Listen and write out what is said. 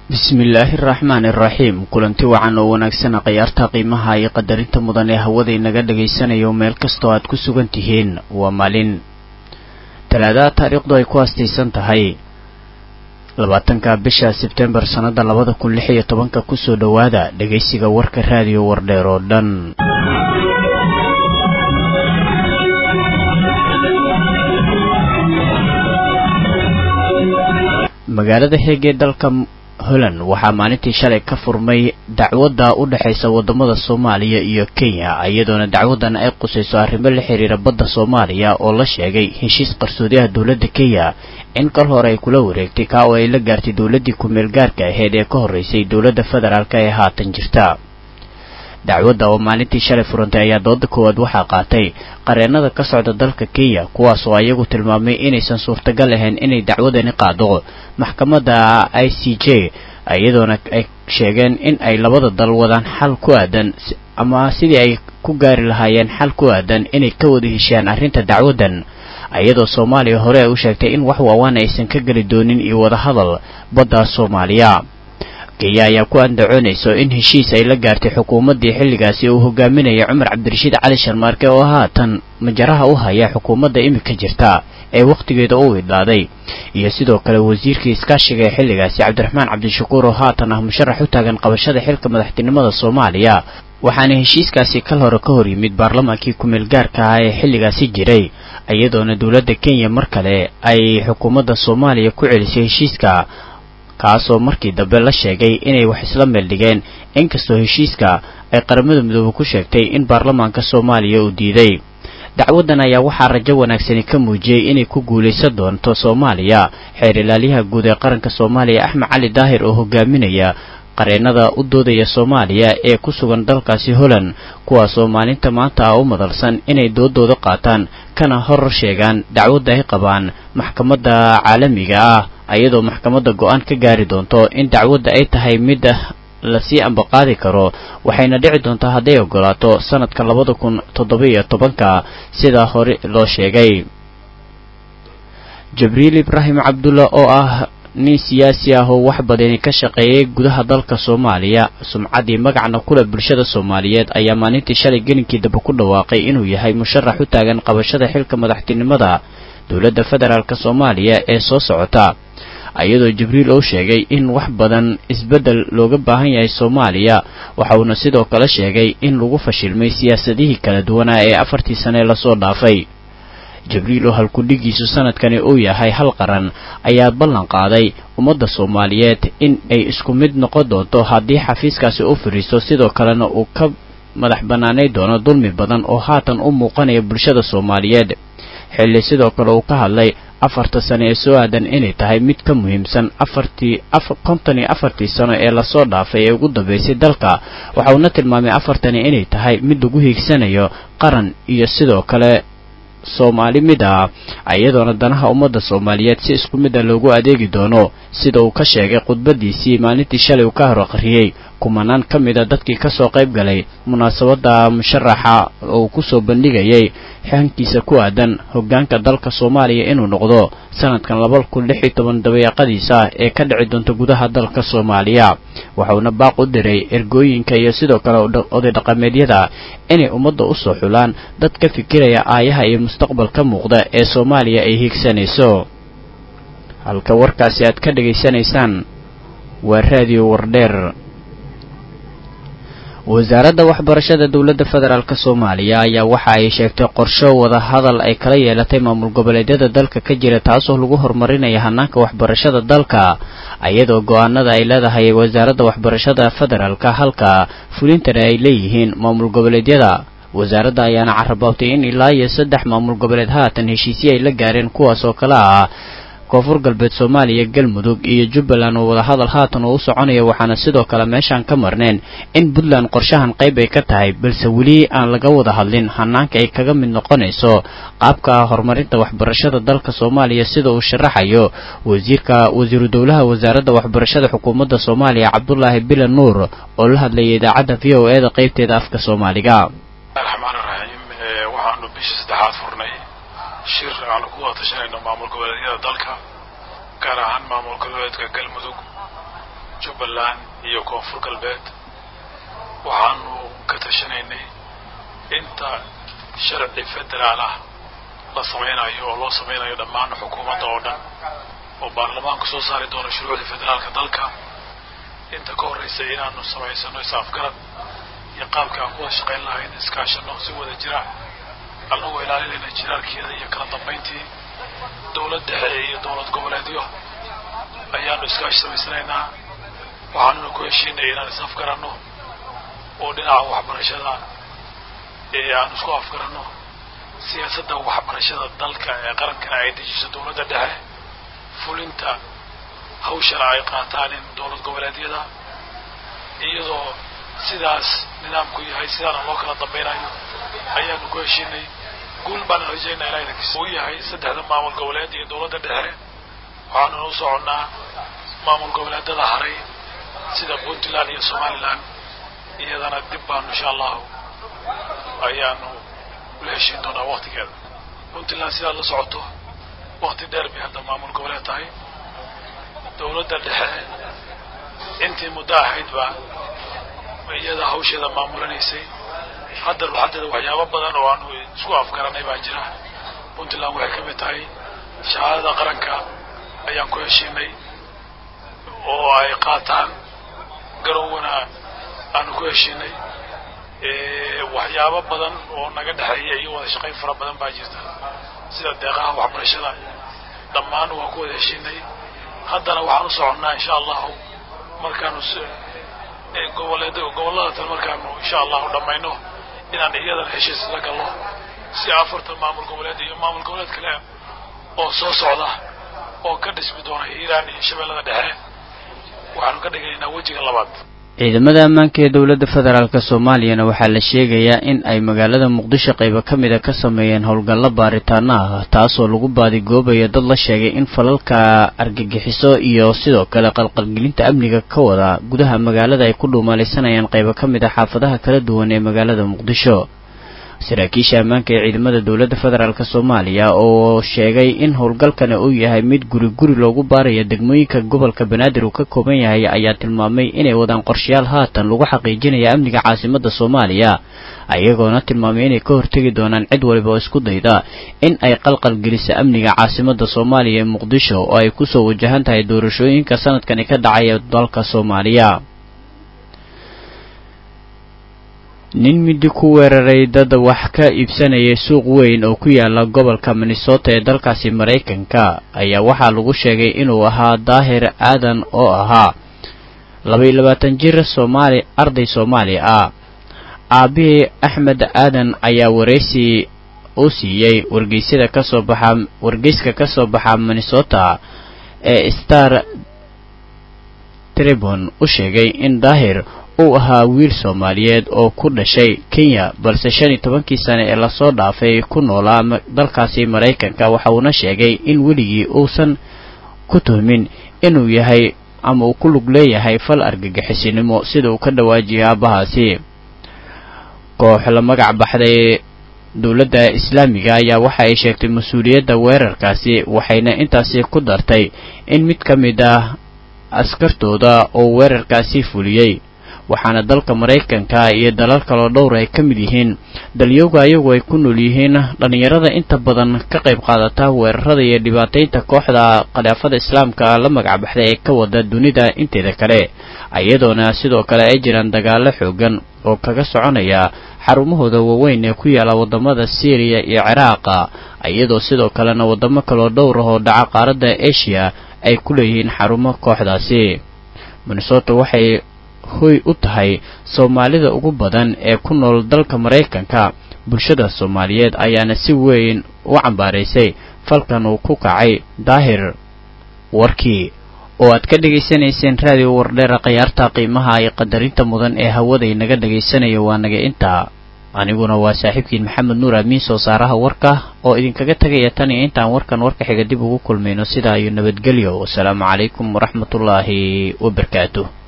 bismillaahi araxmaani iraxiim kulanti wacan oo wanaagsana khayaarta qiimaha iyo qadarinta mudan ee hawada inaga dhagaysanayo meel kastoo aad ku sugan tihiin waa maalin talaadaha taariikhdu ay ku haastaysan tahay labaatanka bisha sebtembar sannada labada kun lix iyo tobanka kusoo dhowaada dhegaysiga warka raadiyo wardheer oo dhan magaalada heeg ee dalka holland waxaa maalintii shalay ka furmay dacwadda u dhexaysa waddamada soomaaliya iyo kenya iyadoona dacwaddan ay qusayso arrimo la xiriira badda soomaaliya oo la sheegay heshiis qarsoodiyaha dowladda kenya in kal hore ay kula wareegtay kaa oo ay la gaartay dowladdii ku-meel gaarka aheyd ee ka horreysay dowladda federaalk ee haatan jirta dacwadda oo maalintii shalay furantay ayaa dooda koowaad waxaa qaatay qareennada ka socda dalka kenya kuwaas oo ayagu tilmaamay inaysan suurtagal ahayn inay dacwadani qaado maxkamadda i c j iyadoona ay sheegeen in ay labada dal wadaan xal ku aadan ama sidii ay ku gaari lahaayeen xal ku aadan inay ka wada heshiiyaan arrinta dacwaddan iyadoo soomaaliya hore ay u sheegtay in wax waawaan aysan ka geli doonin iyo wadahadal badda soomaaliya kenya ayaa ku andacoonayso in heshiis ay la gaartay xukuumaddii xilligaasi uu hogaaminayay cumar cabdirashiid cali sharmaarke oo haatan majaraha u haya xukuumadda imika jirta ee wakhtigeeda u idlaaday iyo sidoo kale wasiirkii iskaashiga ee xilligaasi cabdiraxmaan cabdishakuur oo haatan ah musharax u taagan qabashada xilka madaxtinimada soomaaliya waxaana heshiiskaasi kal hore ka hor yimid baarlamaankii ku-meel gaarka ah ee xilligaasi jiray iyadoona dowladda kenya mar kale ay xukuumadda soomaaliya ku celisay heshiiska kaasoo markii dambe la sheegay inay wax isla meel dhigeen inkastoo heshiiska ay qaramada midoobe ku sheegtay in baarlamaanka soomaaliya uu diiday dacwaddan ayaa waxaa rajo wanaagsani ka muujiyey inay ku guulaysan doonto soomaaliya xeer ilaalyaha guud ee qaranka soomaaliya axmed cali daahir oo hogaaminaya qareennada u doodaya soomaaliya ee ku sugan dalkaasi holland kuwaasoo maalinta maanta ah u madalsan inay doodooda qaataan kana hor sheegaan dacwadda ay qabaan maxkamadda caalamiga ah iyadoo maxkamadda go-aan ka gaari doonto in dacwadda ay tahay mid lasii ambaqaadi karo waxayna dhici doontaa hadday ogolaato sanadka labada kun toddoba iyo tobanka sidaa hore loo sheegay jibriil ibraahim cabdulla oo ah nin siyaasi ah oo wax badani ka shaqeeyay gudaha dalka soomaaliya sumcaddii magacna kule bulshada soomaaliyeed ayaa maalintii shalay gelinkii dambe ku dhawaaqay inuu yahay musharax u taagan qabashada xilka madaxtinimada dowladda federaalk soomaaliya ee soo socota iyadoo jibriil oo sheegay in wax badan isbeddel looga baahan yahay soomaaliya waxa uuna sidoo kale sheegay in lagu fashilmay siyaasadihii kala duwanaa ee afartii sane lasoo dhaafay jibriil oo halkudhigiisu sanadkani uu yahay hal qaran ayaa ballan qaaday ummadda soomaaliyeed in ay isku mid noqon doonto haddii xafiiskaasi u fadhiisto sidoo kalena uu ka madax bannaanay doono dulmi badan oo haatan u muuqanaya bulshada soomaaliyeed xilli sidoo kale uu ka hadlay afarta sano ee soo aadan inay tahay mid ka muhiimsan afartii konton iyo afartii sano ee lasoo dhaafay ee ugu dambeysay dalka waxa uuna tilmaamay afartani inay tahay mid lagu hiigsanayo qaran iyo sidoo kale soomaali mid ah iyadoona danaha ummadda soomaaliyeed si isku mid a loogu adeegi doono sida uu ka sheegay khudbadiisii maalintii shalay uu ka hor akhriyey kumanaan ka mid a dadkii kasoo qayb galay munaasabadda musharaxa oo uu kusoo bandhigayay xankiisa ku aadan hoggaanka dalka soomaaliya inuu noqdo sanadkan laba kun lix iyo toban dabeeqadiisa ee ka dhici doonta gudaha dalka soomaaliya waxauna baaq u diray ergooyinka iyo sidoo kale oday dhaqameedyada inay ummadda u soo xulaan dad ka fikiraya aayaha iyo mustaqbalka muuqda ee soomaaliya ay hiigsanayso halka warkaasi aad ka dhegaysanaysaan waa raadiyo wardheer wasaaradda waxbarashada dowladda federaalk soomaaliya ayaa waxa ay sheegtay qorsho wada hadal ay kala yeelatay maamul goboleedyada dalka ka jira taasoo lagu horumarinaya hanaanka waxbarashada dalka iyadoo go-aanada ay leedahay wasaaradda waxbarashada federaalka halka fulintana ay leeyihiin maamul goboleedyada wasaaradda ayaana carabaabtay in ilaa iyo saddex maamul goboleed haatan heshiisyo ay la gaareen kuwaas oo kale ah koonfur galbeed soomaaliya galmudug iyo jubbaland oo wadahadal haatan oo u soconaya waxaana sidoo kale meeshaan ka marneen in puntland qorshahan qayb ay ka tahay balse weli aan laga wada hadlin hanaanka ay kaga mid noqonayso qaabka horumarinta waxbarashada dalka soomaaliya sida uu sharaxayo wasiirka wasiiru dowlaha wasaaradda waxbarashada xukuumadda soomaaliya cabdulaahi bilan nuur oo la hadlayay idaacadda v o e da qaybteeda afka soomaaliga raxmaan raxiim waxaanu bishii saddexaad furnay shir aanu ku watashanayno maamul goboleedyada dalka gaar ahaan maamul goboleedka galmudug jubbaland iyo koonfur galbeed waxaanu ka tashanaynay inta sharci federaal ah la samaynayo oo loo samaynayo dhammaan xukuumadda oo dhan oo baarlamaanku soo saari doono shuruucda federaalka dalka inta ka horraysa inaanu samaysano is-afgarad iyo qaabka aan ku wada shaqayn lahayn iskaashano si wada jira annagoo ilaalinayna jiraarkeeda iyo kala dambayntii dowlad dhexe iyo dowlad goboleedyo ayaanu iskaashi samaysanaynaa waxaanuna ku heshiinay inaan is afgaranno oo dhinaca waxbarashada ee aan isku afgaranno siyaasadda waxbarashada dalka ee qarankana ay dejiso dowladda dhexe fulinta hawshana ay qaataan in dowlad goboleedyada iyadoo sidaas nidaamku yahay sidaana loo kala dambaynayo ayaanu ku heshiinay guul baana rajaynaa ilaa idankiisa uu yahay saddexda maamul goboleed iyo dowladda dhexe waxaanuna u soconnaa maamul goboleedada haray sida puntland iyo somaliland iyadana dib baanu insha allahu ayaanu ula heshiin doonaa waktigeeda puntland sidaad la socoto wakti dheer bay hadda maamul goboleed tahay dowladda dhexe intii muddo ahaydba iyada hawsheeda maamulanaysay hadda ruxadeeda waxyaabo badan oo aanu isku afgaranay baa jira puntland waxay ka mid tahay shahaadada qaranka ayaan ku heshiinay oo ay qaataan garowwana aanu ku heshiinay waxyaabo badan oo naga dhexeeya iyo wada shaqayn fara badan baa jirta sida deeqaha waxbarashada dhammaan waan ku wada heshiinay haddana waxaan u soconnaa insha allahu markaanu goboleed gobollada tan markaanu insha allahu dhammayno inaan iyadana heshiis la galno si afartan maamul goboleed iyo maamul goboleed kale oo soo socda oo ka dhismi doona hiiraan iyo shabeellada dhexe waxaanu ka dhiganaynaa wejiga labaad ciidamada ammaanka ee dowladda federaalk soomaaliyana waxaa la sheegayaa in ay magaalada muqdisho qaybo ka mida ka sameeyeen howlgallo baaritaano ah taasoo lagu baadigoobayo dad la sheegay in falalka argagixiso iyo sidoo kale qalqalgelinta amniga ka wada gudaha magaalada ay ku dhuumaalaysanayaan qaybo ka mid a xaafadaha kala duwan ee magaalada muqdisho saraakiisha ammaanka ee ciidamada dowladda federaalk soomaaliya oo sheegay in howlgalkani uu yahay mid guri guri loogu baarayo degmooyinka gobolka banaadir uu ka kooban yahay ayaa tilmaamay inay wadaan qorshayaal haatan lagu xaqiijinaya amniga caasimadda soomaaliya ayagoona tilmaamay inay ka hortegi doonaan cid waliba oo isku dayda in ay qalqal geliso amniga caasimadda soomaaliya ee muqdisho oo ay kusoo wajahan tahay doorashooyinka sanadkani ka dhacaya dalka soomaaliya nin midi ku weeraray dad wax ka iibsanayay suuq weyn oo ku yaala gobolka minnesota ee dalkaasi maraykanka ayaa waxaa lagu sheegay inuu ahaa daahir aadan oo ahaa labaiyo labaatan jir soomaali arday soomaali ah aabihii axmed aadan ayaa waraysi u siiyey wargeysyada kasoo baxa wargeyska ka soo baxa minnesota ee star tribun u sheegay in daahir uu ahaa wiil soomaaliyeed oo ku dhashay kenya balse shan iyo tobankii sane ee lasoo dhaafay ku noolaa dalkaasi maraykanka waxa uuna sheegay in weligii uusan ku tuhmin inuu yahay ama uu ku lug leeyahay fal argagixisinimo sida uu ka dhawaajiyay aabbahaasi koox la magac baxday dowladda islaamiga ayaa waxa ay sheegtay mas-uuliyadda weerarkaasi waxayna intaasi ku dartay in mid ka mid ah askartooda oo weerarkaasi fuliyey waxaana dalka maraykanka iyo dalal kaloo dhowr ay ka mid yihiin dalyooga ayagu ay ku nool yihiin dhallinyarada inta badan ka qayb qaadata weerarada iyo dhibaataynta kooxda khilaafada islaamka la magacbaxday ee ka wada dunida inteeda kale iyadoona sidoo kale ay jiraan dagaalo xoogan oo kaga soconaya xarumahooda waaweyn ee ku yaala wadamada syriya iyo ciraaqa iyadoo sidoo kalena wadamo kaloo dhowr ah oo dhaca qaaradda asia ay ku leeyihiin xarumo kooxdaasi minnesota waxay hoy u tahay soomaalida ugu badan ee ku nool dalka maraykanka bulshada soomaaliyeed ayaana si weyn u cambaaraysay falkan uu ku kacay daahir warkii oo aad ka dhegaysanayseen raadiyo wardheera khayaarta qiimaha iyo qadarinta mudan ee hawaday naga dhagaysanayo waa naga intaa aniguna waa saaxiibkiin maxamed nuur amiin soo saaraha warka oo idinkaga tegaya tan iyo intaan warkan warka xiga dib ugu kulmayno sidaa iyo nabadgelyo wasalaamu calaykum waraxmatullaahi wabarakaatuh